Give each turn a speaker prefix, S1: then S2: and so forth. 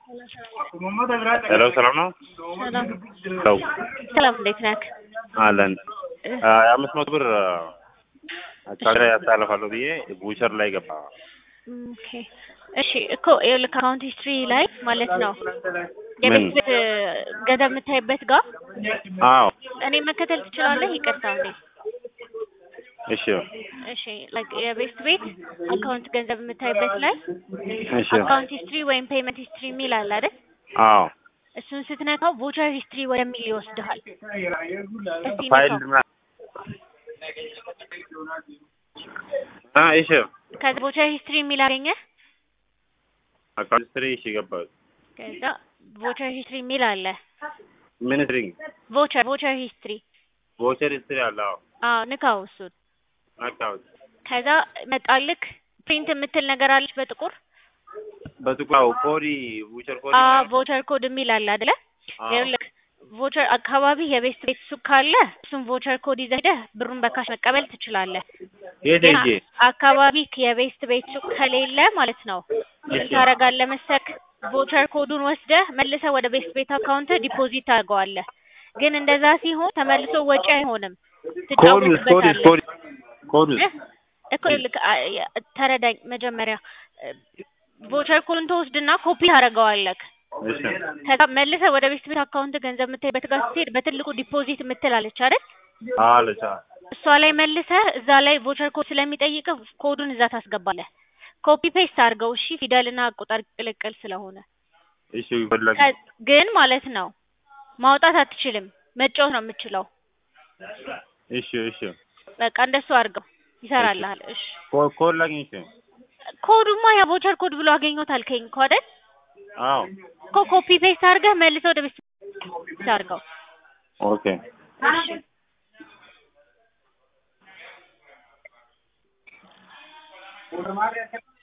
S1: ሄሎ ሰላም ነው?
S2: ሰላም
S1: ሰው
S2: ሰላም፣ እንዴት ነህ?
S1: አለን የአምስት መቶ ብር አካባቢ ላይ ያስተላልፋለሁ ብዬ ቡቸር ላይ ገባ።
S2: ኦኬ እሺ እኮ ይኸውልህ አካውንት ሂስትሪ ላይ ማለት ነው
S1: ምን?
S2: የቤት ቤት ገንዘብ የምታይበት ጋር
S1: አዎ
S2: እኔ መከተል ትችላለህ? ይቅርታ እንዴ
S1: እሺ
S2: እሺ ላይክ የቤት ቤት አካውንት ገንዘብ የምታይበት ላይ
S1: እሺ
S2: አካውንት ሂስትሪ ወይም ፔመንት ሂስትሪ የሚል አለ አይደል?
S1: አዎ
S2: እሱን ስትነካው ቮቸር ሂስትሪ ወደሚል ይወስድሃል። እስቲ
S1: ፋይል
S2: ነካው።
S1: ምና- አ እሺ
S2: ከዛ ቮቸር ሂስትሪ የሚል አገኘ።
S1: አካውንት ስትሪ እሺ ገባሁ።
S2: ከዛ ቮቸር ሂስትሪ የሚል አለ።
S1: ምን ስትሪ
S2: ቮቸር ቮቸር ሂስትሪ
S1: ቮቸር ስትሪ አለ። አዎ
S2: አዎ ንካው እሱን።
S1: አካውንት
S2: ከዛ መጣልክ ፕሪንት የምትል ነገር አለች በጥቁር
S1: በጥቁር ኮዲ ቡቸር ኮዲ
S2: አ ቮቸር ኮድ የሚል አለ አይደለ?
S1: አዎ
S2: ይኸውልህ ቮቸር አካባቢ የቤት ቤት ሱቅ ካለ እሱን ቮቸር ኮድ ይዘህ ሄደህ ብሩን በካሽ መቀበል ትችላለህ።
S1: የት
S2: ግን
S1: ሄጄ
S2: አካባቢ የቤት ቤት ሱቅ ከሌለ ማለት ነው ምን
S1: እሺ
S2: ታደርጋለህ መሰለህ? ቮቸር ኮዱን ወስደህ መልሰህ ወደ ቤት ቤት አካውንት ዲፖዚት ታደርገዋለህ። ግን እንደዛ ሲሆን ተመልሶ ወጪ አይሆንም፣
S1: ኮዱስ ኮዱስ
S2: ትጫወትበታለህ።
S1: ኮዲ ኮዱስ
S2: እህ እኮ ይኸውልህ አ- የ- ተረዳኝ መጀመሪያ ቮቸር ኮዱን ትወስድና ኮፒ ታደርገዋለህ።
S1: እሺ
S2: ከዛ መልሰህ ወደ ቤት ቤት አካውንት ገንዘብ የምታይበት ጋር ስትሄድ በትልቁ ዲፖዚት የምትላለች አይደል?
S1: አለች አዎ
S2: እሷ ላይ መልሰህ እዛ ላይ ቮቸር ኮድ ስለሚጠይቅህ ኮዱን እዛ ታስገባለህ። ኮፒ ፔስት አድርገው እሺ፣ ፊደልና ቁጥር ቅልቅል ስለሆነ
S1: እሺ ፈለግ
S2: ከ- ግን ማለት ነው ማውጣት አትችልም፣ መጫወት ነው የምችለው።
S1: እሺ እሺ
S2: በቃ እንደሱ አድርገው ይሰራልሃል። እሺ
S1: ኮ- ኮድ ላግኝ እሺ
S2: ኮዱማ ያ ቮቸር ኮድ ብሎ አገኘሁት አልከኝ እኮ አይደል?
S1: አዎ
S2: እኮ ኮፒ ፔስት አድርገህ መልሰህ ወደ ቤት ቤት አድርገው።
S1: ኦኬ
S2: እሺ